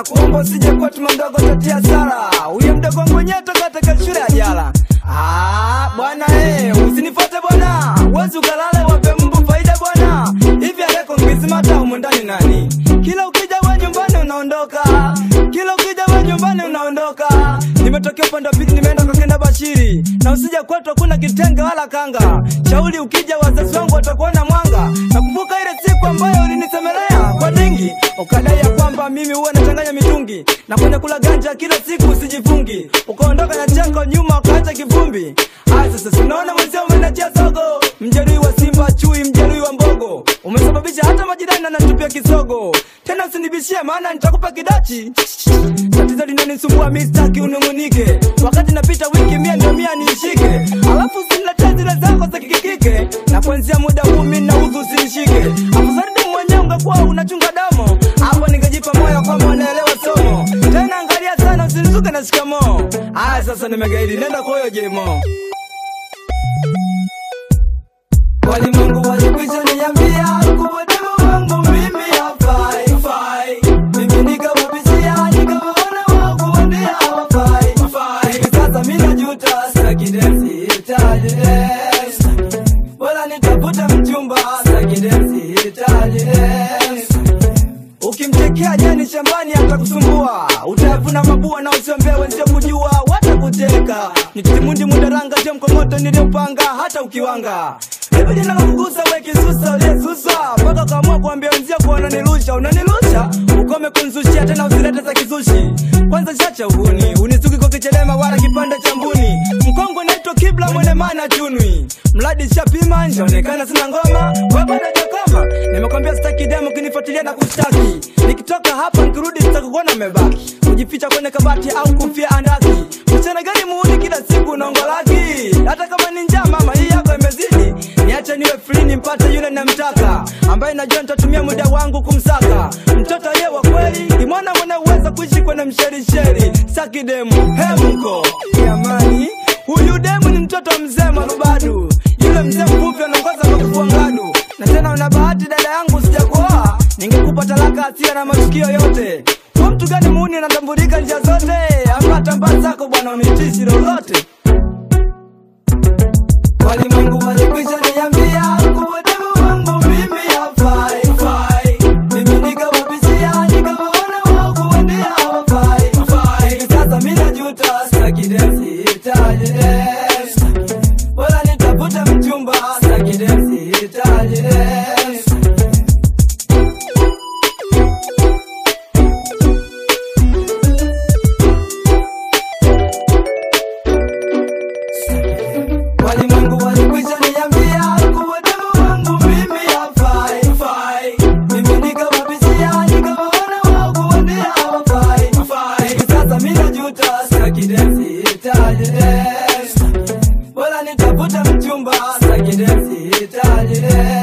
na kuomba usije kwetu mdogo tatia sara huyo mdogo wangu mwenyewe toka katika shule ya jala Ah, bwana eh, usinifuate bwana wezi ukalale wape mbu faida bwana hivi aleko ngisimata humu ndani nani kila ukija we nyumbani unaondoka kila ukija we nyumbani unaondoka nimetokea upande wa pili nimeenda kwa kenda bashiri na usija kwetu hakuna kitenge wala kanga shauri ukija wazazi wangu watakuona mwanga nakumbuka ile siku ambayo ulinisemelea kwa dingi ukadai ya kwamba mimi huwa nachanganya mitungi na kwenye kula ganja kila siku usijifungi ukaondoka na chako nyuma ukaacha kivumbi aya sasa sinaona mwenzio umenachia sogo mjeruhi wa simba chui mjeruhi wa mbogo umesababisha hata majirani anatupia kisogo tena usinibishie maana nitakupa kidachi tatizo linanisumbua mistaki unung'unike wakati napita wiki mia ndio mia niishike alafu usiniletee zile zako za kikikike na kuanzia muda huu mi nauzu usinishike afusaridu mwenyewe ungekuwa unachunga damo hapo ningejipa moyo kwamba unaelewa somo tena angalia sana usinizuke na shikamoo aya sasa nimegaidi nenda kwa huyo jemo walimwengu walikwisha niambia kuwa demu wangu mimi hafai fai. mimi nikawabishia nikawaona wakuambia hawafai fai. hivi sasa mi najuta staki densi hitaji densi. wala nitafuta mchumba staki densi hitaji densi. ukimtekea jani shambani atakusumbua utayavuna mabua na usiombee wenzio kujua watakuteka nititimundi mudaranga je mkongoto niliopanga hata ukiwanga hivi jina la kugusa we kisusa uliyesusa mpaka ukaamua kuambia wenzio kuwa unanilusha unanilusha ukome kunzushia tena usilete za kizushi kwanza chacha uhuni unisuki kwa kichelema wala kipande cha mbuni mkongwe naitwa kibla mwene mana chunwi mradi shapima njaonekana sina ngoma we bado jakoma nimekwambia sitaki demo kinifuatilia na kushtaki nikitoka hapa nikirudi sitakukuona mebaki kujificha kwenye kabati au kufia andaki mchana gani muuni kila siku unaongolaki hata kama ni njaa mama hii yako imezidi niache niwe free nimpate yule namtaka ambaye najua nitatumia muda wangu kumsaka mtoto aliye wa kweli ni mwana mwenye uweza kuishi kwenye msherisheri saki demu hemko jamani huyu demu ni mtoto mzee marubadu yule mzee mfupi anaongoza kwa kufua ngadu na tena una bahati dada yangu sijakuoa ningekupa talaka asia na matukio yote kwa mtu gani muuni anatambulika njia zote ama tambaa zako bwana unitishi lolote walimwengu walikwisha niambia kuwa demu wangu mimi hafai fai. mimi nikawabishia nikawaona wakuendea hawafai fai. hivi sasa mi najuta staki densi hitaji densi. wala nitafuta mchumba staki densi hitaji densi. walimwengu walikwisha niambia kuwa demu wangu mimi hafai fai. mimi nikawabishia nikawaona wakuendea hawafai fai. hivi sasa mi najuta staki densi hitaji densi. wala nitafuta mchumba staki densi hitaji densi.